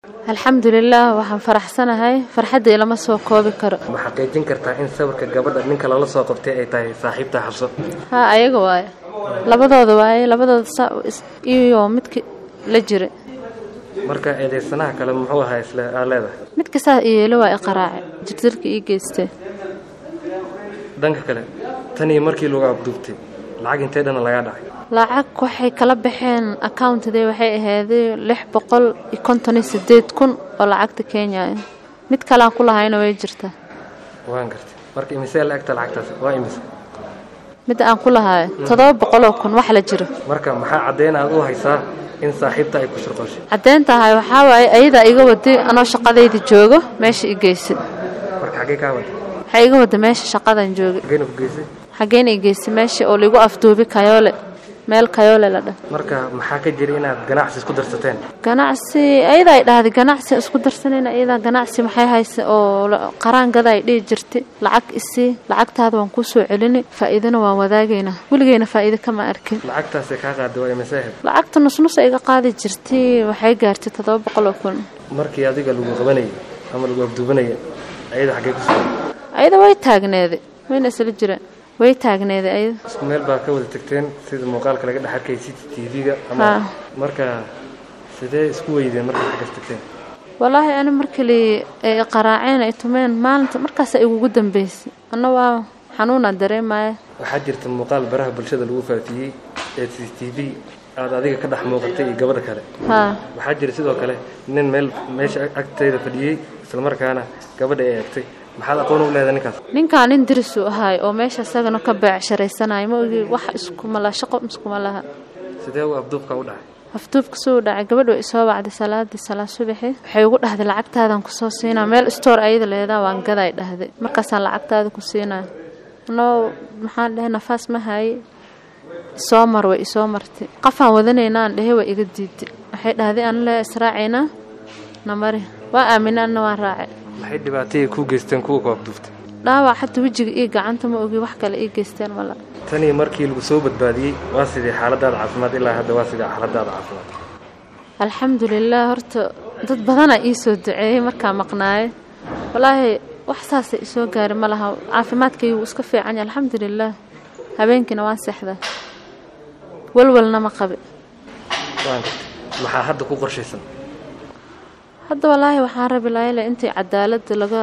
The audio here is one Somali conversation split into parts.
alxamdulilah waxaan faraxsanahay farxadda ilama soo koobi karo ma xaqiijin kartaa in sawirka gabadha ninka lala soo qabtay ay tahay saaxiibta xabso haa ayaga waaye labadooda waaye labadooda saa iyo midka la jira marka eedeysanaha kale muxuu ahaa isle aa leedahay midka saa iyeelo waa i qaraace jirjirka ii geystee dhanka kale tanii markii lagu abduubtay lacag intee dhana lagaa dhacay lacag waxay kala baxeen accountadee waxay ahaaday lix boqol iyo konton iyo sideed kun oo lacagta kenya ah mid kalean ku lahayna way jirtaa waan gartay marka imisee la egta lacagtaas waa imise midda aan ku lahaayo toddoba boqoloo kun wax la jiro marka maxaa caddeyn aad u haysaa in saaxiibta ay ku shirqooshay caddeyntahay waxaa waaye ayadaa iga waday anoo shaqadayda joogo meesha i geysay marka xaggee kaa wada waxay iga wada meesha shaqadan joogay xaggeena ku geysay xaggeyna i geysay meesha oo laigu afduubi kayoole meel kayoole la dhah marka maxaa ka jira inaad ganacsi isku darsateen ganacsi ayadaa ay dhahday ganacsi isku darsanayna ayadaa ganacsi maxay haysa oo qaraangada ay dhihi jirtay lacag isii lacagtaada waan kuu soo celini faa'iidana waan wadaagaynaa weligeyna faa'iido kama arkin lacagtaasay kaa qaaday waa imise ahayd lacagta nusnus iga qaadi jirtay waxay gaartay toddoba boqol oo kun markii adiga lagu qabanayay ama lagu afduubanaya ayada xaggee ku sugan ayada way taagneeday wayna isla jiraan way taagneeday ayada isku meel baa ka wada tagteen sida muuqaalka laga dhex arkay city t v-ga ama Haa. marka sidee isku weydeen markay xaggas tagteen walaahi ani markali ay qaraaceen ay tumeen maalinta markaasa igugu dambeysay anna waa xanuunaa dareemaya waxaa jirta muuqaal baraha bulshada lagu faafiyey ee c t v aad adiga ka dhex muuqatay iyo gabadha kale haa waxaa jira sidoo kale nin meel meesha agteeda fadhiyey islamarkaana gabadha ay eegtay maxaad aqoon u leedahay ninkaas ninkaa nin diris uu ahaay oo meesha isagana ka beecsharaysanayo ma ogi wax iskuma laha shaqo iskuma laha sidee uu abduubka u dhacay afduubka suu dhacay gabadh way isoo wacday salaadii salaa subaxi waxay ugu dhahday lacagtaadan kusoo siinaa meel store ayada leedaa waan gaday dhahday markaasaan lacagtaada ku siinaya anoo maxaan dhahay nafaas ma haye isoo mar way isoo martay qafaan wadanaynaan dhehe way iga diiday waxay dhahday aan le israacaynaa namari waa aaminay anna waan raacay maxay dhibaatayay kuu geysteen kuwa ku abduuftay dhaawac xataa wejiga iyo gacanta ma ogi wax kale ii geysteen mala tanii markii lagu soo badbaadiyey waa sidee xaaladaada caafimaad ilaa hadda waa sidee xaaladaada caafimaad alxamdulilah horta dad badanaa ii soo duceeyey markaa maqnaaye walaahi wax saasa isoo gaari ma laha caafimaadkaygu iska fiican yahay alxamdulilah habeenkiina waan seexdaa walwalna ma qabi waan gartay maxaa hadda ku qorshaysan hadda walaahi waxaan rabi lahayle intii cadaaladda laga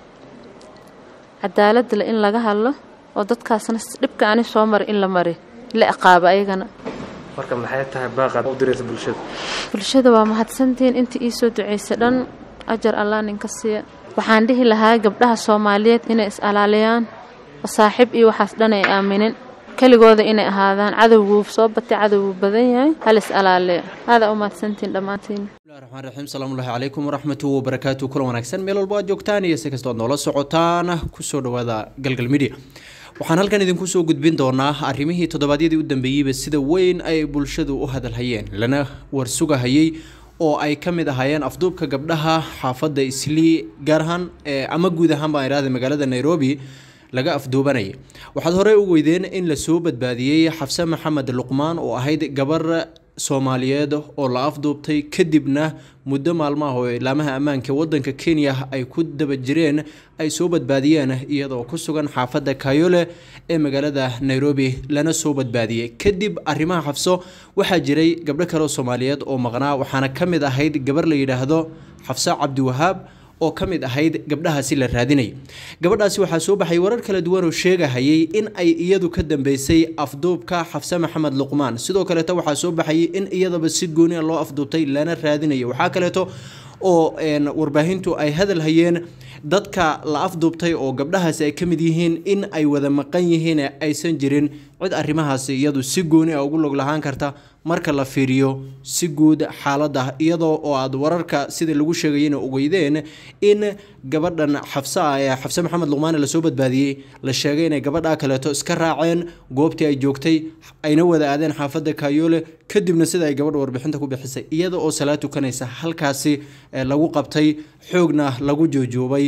cadaaladda le in laga hadlo oo dadkaasna s- dhibka ani soo mari in la mari la ciqaabo ayagana marka maxay tahay baaqaad u diraysa bulshada bulshada waa mahadsantihiin intii ii soo duceysay dhan ajar allah ninka siiya waxaan dhihi lahaa gabdhaha soomaaliyeed inay is alaaliyaan oo saaxiib iyo waxaas dhan ay aaminin keligooda inay ahaadaan cadowguu soo batay cadowguu badan yahay hal is alaaliya aadaa u mahadsantihiin dhammaantiin bismillahi raxmaan raxiim salaamullahi calaykum waraxmatuhi wabarakaatu kulan wanaagsan meel walba aad joogtaan iyo si kastoo aad noola socotaan kusoo dhawaada galgal media waxaan halkan idinku soo gudbin doonaa arrimihii toddobaadyadii u dambeeyeyba sida weyn ay bulshadu u hadalhayeen lana warsugahayey oo ay ka mid ahaayeen afduubka gabdhaha xaafadda islii gaar ahaan eh, ama guud ahaan baan idhahday magaalada nairobi laga afduubanayay waxaad horey u weydeen in lasoo badbaadiyey xafse maxamed luqmaan oo ahayd gabar soomaaliyeed oo la afduubtay kadibna muddo maalmaha oo ilaamaha ammaanka wadanka kenya ay ku daba jireen ay soo badbaadiyeen iyadoo ku sugan xaafadda kayole ee magaalada nairobi lana soo badbaadiyey kadib arrimaha xafso waxaa jiray gabdho kale oo soomaaliyeed oo maqnaa waxaana ka mid ahayd gabar la yidhaahdo xafse cabdiwahaab oo ka mid ahayd gabdhahaasi la raadinayay gabadhaasi waxaa soo baxay warar kala duwan oo sheegahayay in ay iyadu ka dambeysay afduubka xafse maxamed luqmaan sidoo kaleeto waxaa soo baxayay in iyadaba si gooni a loo afduubtay lana raadinayo waxaa kaleeto oo een, warbaahintu ay hadal hayeen dadka la afduubtay oo gabdhahaasi ay ka mid yihiin in ay wada maqan yihiin ee aysan jirin cid arrimahaasi iyadu si gooni a ugu log lahaan karta marka la fiiriyo si guud xaaladda iyadoo oo aad wararka sida lagu sheegayena ogeydeen in gabadhan xafse ah ee xafse maxamed luqmaane lasoo badbaadiyey la sheegay inay gabadha kaleeto iska raaceen goobtii ay joogtay ayna wada aadeen xaafadda kayoole kadibna sida ay gabadha warbixinta ku bixisay iyada oo salaad tukanaysa halkaasi eh, lagu qabtay xoogna lagu joojoobay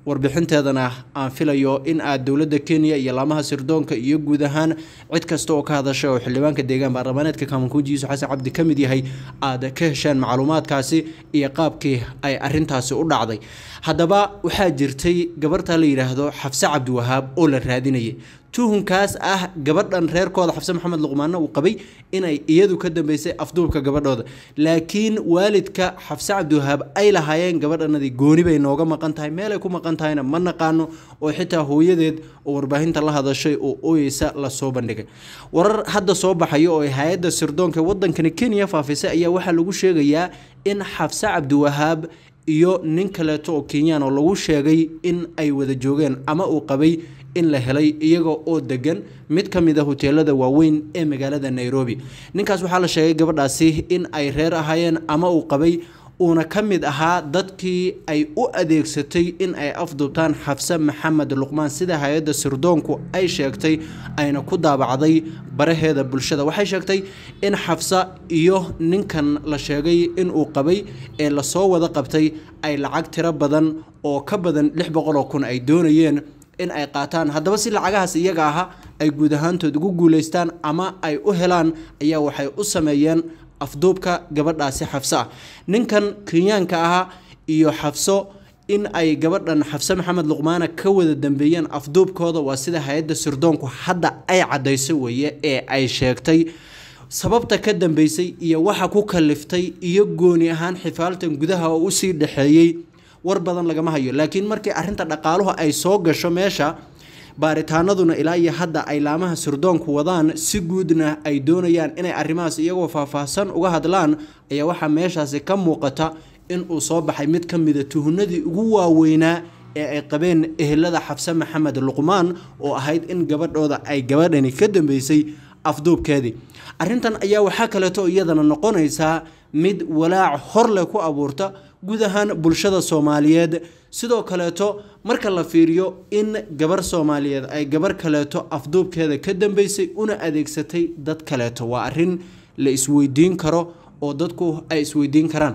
warbixinteedana aan filayo in aad dowladda kenya iyo laamaha sirdoonka iyo guud ahaan cid kasta oo ka hadasha oo xildhibaanka deegaan baarlamaaneedka kaamankuuji yuusuf xasan cabdi ka mid yahay aad ka heshaan macluumaadkaasi iyo qaabkii ay arintaasi u dhacday haddaba waxaa jirtay gabartaa la yidhaahdo xafse cabdiwahaab oo la raadinayay tuhunkaas ah gabadhan reerkooda xabse maxamed luqmaanna uu qabay inay iyadu ka dambeysay afduubka gabadhooda laakiin waalidka xabse cabdiwahaab ay lahaayeen gabadhanadii gooni bay nooga maqan tahay meelay ku maqan tahayna ma naqaano oo xitaa hooyadeed oo warbaahinta la hadashay oo ooyeysa lasoo bandhigay warar hadda soo baxaya oo ay hay-adda sirdoonka wadankani kenya faafisay ayaa waxaa lagu sheegayaa in xabse cabdiwahaab iyo nin kaleeto oo kenyaan oo lagu sheegay in ay wada joogeen ama uu qabay in la helay iyaga oo degan mid ka mid a hoteelada waaweyn ee magaalada nairobi ninkaas waxaa la sheegay gabadhaasi in ay reer ahaayeen ama uu qabay uuna ka mid ahaa dadkii ay u adeegsatay in ay afduubtaan xabse maxamed luqmaan sida hay-adda sirdoonku ay sheegtay ayna ku daabacday baraheeda bulshada waxay sheegtay in xabsa iyo ninkan la sheegay inuu qabay ee lasoo wada qabtay ay lacag tiro badan oo ka badan lix boqol oo kun ay doonayeen in ay qaataan haddaba si lacagahaas iyaga aha ay guud ahaantood ugu guuleystaan ama ay u helaan ayaa waxay u sameeyeen afduubka gabadhaasi xafse ah ninkan kenyaanka ahaa iyo xafso in ay gabadhan xafse maxamed luqmaana ka wada dambeeyeen afduubkooda waa sida hay-adda sirdoonku hadda ay cadayso weeye ee ay sheegtay sababta ka dambeysay iyo waxa ku kaliftay iyo gooni ahaan xifaaltan gudaha oo usii dhexeeyey war badan lagama hayo laakiin markii arinta dhaqaaluhu ay soo gasho meesha baaritaanaduna ilaa iyo hadda ay laamaha sirdoonku wadaan si guudna ay doonayaan inay arrimahaas iyagoo faahfaahsan uga hadlaan ayaa waxaa meeshaasi ka muuqata in uu soo baxay mid ka mida tuhunadii ugu waaweynaa ee ay qabeen ehelada xabse maxamed luqmaan oo ahayd in gabadhooda ay gabadhani ka dambeysay afduubkeedii arrintan ayaa waxaa kaleeto iyadana noqonaysaa mid walaac hor leh ku abuurta guud ahaan bulshada soomaaliyeed sidoo kaleeto marka la fiiriyo in gabar soomaaliyeed ay gabar kaleeto afduubkeeda ka dambeysay una adeegsatay dad kaleeto waa arin la isweydiin karo oo dadku ay isweydiin karaan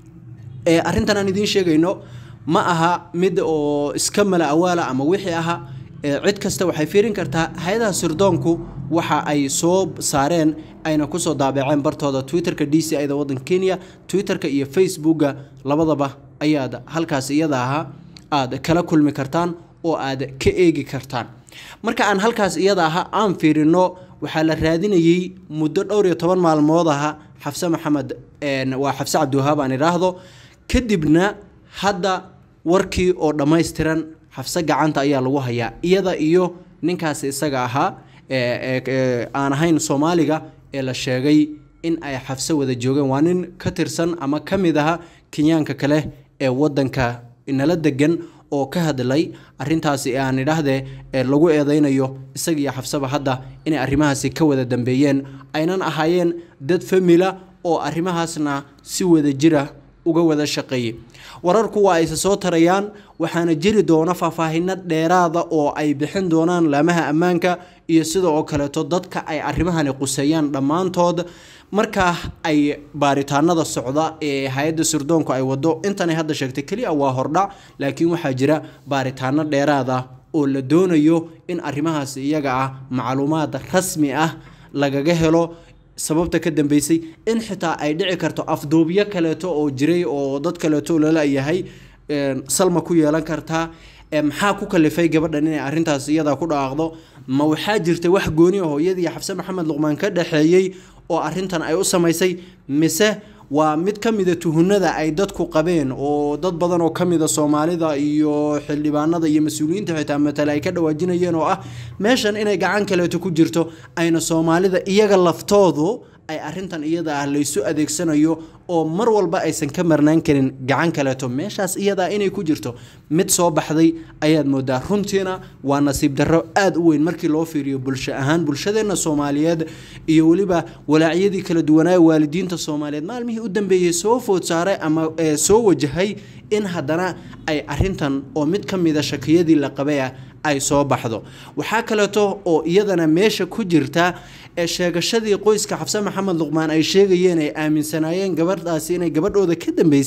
arrintan aan idiin sheegayno ma aha mid oo iska mala awaala ama wixii aha cid kasta waxay fiirin kartaa hay-adaha sirdoonku waxa ay soo saareen ayna kusoo daabaceen bartooda twitterka d c ida wadanka kenya twitterka iyo facebooka labadaba ayaad halkaas iyada ahaa aad kala kulmi kartaan oo aad ka eegi kartaan marka aan halkaas iyada aha aan fiirino waxaa la raadinayey muddo dhowr iyo toban maalmood aha xafse maxamed waa xafse cabdiwahaab aan idhaahdo kadibna hadda warkii oo dhammaystiran xafse gacanta ayaa lagu hayaa iyada iyo ninkaas isaga ahaa aan ahayn soomaaliga ee la sheegay in ay xafse wada joogeen waa nin ka tirsan ama ka mid aha kenyaanka kale ee wadanka nala degan oo ka hadlay arintaasi aan idhaahdee ee lagu eedeynayo isaga iyo xafseba hadda inay arrimahaasi ka wada dambeeyeen aynan ahaayeen dad famila oo arrimahaasna si wada jira uga wada shaqeeyey wararku waa ayse soo tarayaan waxaana jiri doona faahfaahino dheeraada oo ay bixin doonaan laamaha ammaanka iyo sida oo kaleeto dadka ay arrimahani quseeyaan dhammaantood markaa ay baaritaanada socda ee hay-adda sirdoonku ay wado intanay hadda sheegtay keliya waa hordhac laakiin waxaa jira baaritaano dheeraada oo la doonayo in arrimahaasi iyaga ah macluumaad rasmi ah lagaga helo sababta ka dambeysay in xitaa ay dhici karto afduubyo kaleeto oo jiray oo dad kaleeto lalayahay salma ku yeelan kartaa maxaa ku kalifay gabadhan inay arintaas iyada ku dhaaqdo ma waxaa jirta wax gooni ah hooyadii xabse maxamed luqmaan ka dhexeeyey oo arintan ay u samaysay mise waa mid ka mida tuhunada ay dadku qabeen oo dad badan oo kamida soomaalida iyo xildhibaanada iyo mas-uuliyiinta xitaa matale ay ka dhawaajinayeen oo ah meeshan inay gacan kaleeto ku jirto ayna soomaalida iyaga laftoodu ay arintan iyada ah laysu adeegsanayo oo mar walba aysan ka marnaan karin gacan kaleeto meeshaas iyadaa inay ku jirto mid soo baxday ayaad moodaa runtiina waa nasiib darro aada u weyn markii loo fiiriyo bulsho ahaan bulshadeenna soomaaliyeed iyo weliba walaacyadii kala duwanaa waalidiinta soomaaliyeed maalmihii u dambeeyey soo food saaray ama soo wajahay in haddana ay arintan oo mid ka mida shakiyadii la qabay ah ay soo baxdo waxaa kaleeto oo iyadana meesha ku jirta ee sheegashadii qoyska xabse maxamed luqmaan ay sheegayeen ay aaminsanaayeen gabadhaasi inay gabadhooda ka dambeysay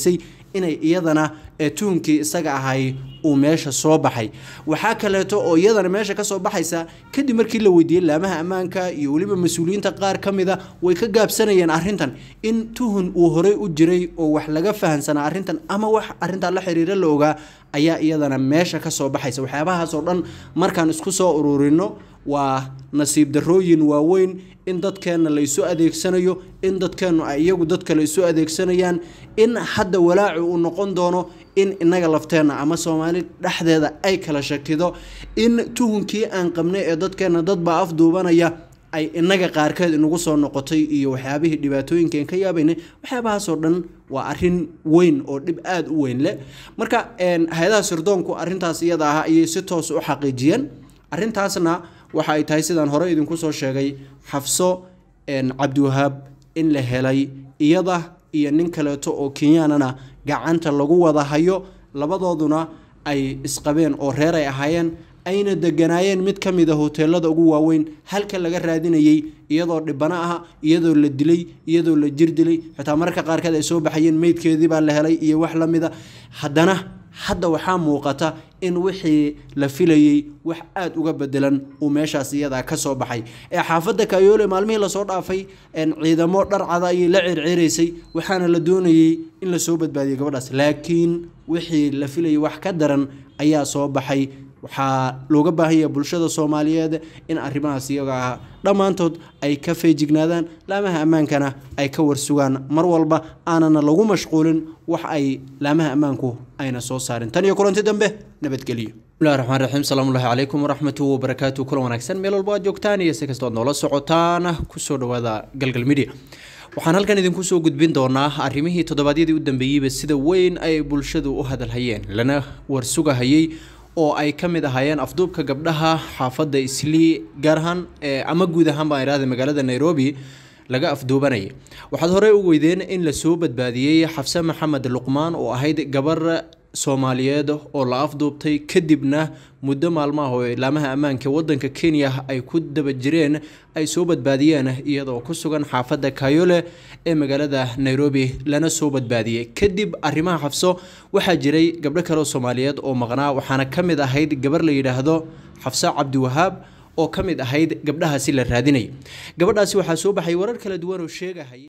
inay iyadana tuhunkii isaga ahay uu meesha soo baxay waxaa kaleeto oo iyadana meesha kasoo baxaysa kadib markii la weydiiyey laamaha ammaanka iyo weliba mas-uuliyiinta qaar ka mida way ka gaabsanayeen arrintan in tuhun uu horey u jiray oo wax laga fahansanaa arrintan ama wax arrintan la xiriira la ogaa ayaa iyadana meesha kasoo baxaysa waxyaabahaasoo dhan markaan isku soo ururino waa nasiib darooyin waaweyn in dadkeenna la isu adeegsanayo in dadkeennu ay iyagu dad kale isu adeegsanayaan in hadda walaacu uu noqon doono in inaga lafteenna ama soomaali dhexdeeda ay kala shakido in tuhunkii aan qabnay ee dadkeenna dadbaa afduubanaya ay inaga qaarkeed inagu soo noqotay iyo waxyaabihii dhibaatooyinkaen ka yaabaynay waxyaabahaasoo dhan waa arin weyn oo dhib aada u weyn leh marka hay-adaha sirdoonku arintaas iyada ah ayay si toos u xaqiijiyeen arintaasna waxa ay tahay sidaan hore idinku soo sheegay xafso cabdiwahaab in la helay iyada iyo nin kaleeto oo kenyaanana gacanta lagu wada hayo labadooduna ay isqabeen oo reer ay ahaayeen ayna deganaayeen mid ka mid a hoteelada ugu waaweyn halka laga raadinayay iyadoo dhibano ah iyadoo la dilay iyadoo la jir dilay xitaa mararka qaarkeed ay soo baxayeen meydkeedii baa la helay iyo wax lamida haddana hadda waxaa muuqata in wixii la filayey wax aada uga bedelan uu meeshaas iyadaa kasoo baxay ee xaafadda kayoole maalmihii lasoo dhaafay ciidamo dharcada ayay la circiraysay waxaana la doonayey in lasoo badbaadiyay gabadhaas laakiin wixii la filayay wax ka daran ayaa soo baxay waxaa looga baahan yahay bulshada soomaaliyeed in arrimahaas iyaga ah dhammaantood ay ka feejignaadaan laamaha ammaankana ay ka warsugaan mar walba aanana lagu mashquulin wax ay laamaha ammaanku ayna soo saarin tan iyo kulanti dambe nabadgelyo bismillahi raxmaan raxiim salaamullahi calaykum waraxmatu wabarakaatu kulan wanaagsan meel walba aad joogtaan iyo si kastoo aad noola socotaan kusoo dhawaada galgal media waxaan halkan idinku soo gudbin doonaa arrimihii toddobaadyadii u dambeeyeyba sida weyn ay bulshadu u hadalhayeen lana warsugahayey oo ay ka mid ahaayeen afduubka gabdhaha xaafadda islii gaar ahaan ama guud ahaan baan idhahda magaalada nairobi laga afduubanayay waxaad horey u weydeen in lasoo badbaadiyey xafse maxamed luqmaan oo ahayd gabar soomaaliyeed oo la afduubtay kadibna muddo maalmaha oo ilaamaha ammaanka wadanka kenya ay ku daba jireen ay soo badbaadiyeen iyadoo ku sugan xaafadda kayole ee magaalada nairobi lana soo badbaadiyey kadib arrimaha xafso waxaa jiray gabdho kale oo soomaaliyeed oo maqnaa waxaana ka mid ahayd gabar la yidhaahdo xafse cabdiwahaab oo ka mid ahayd gabdhahaasi la raadinayay gabadhaasi waxaa soo baxay warar kala duwan oo sheegahaya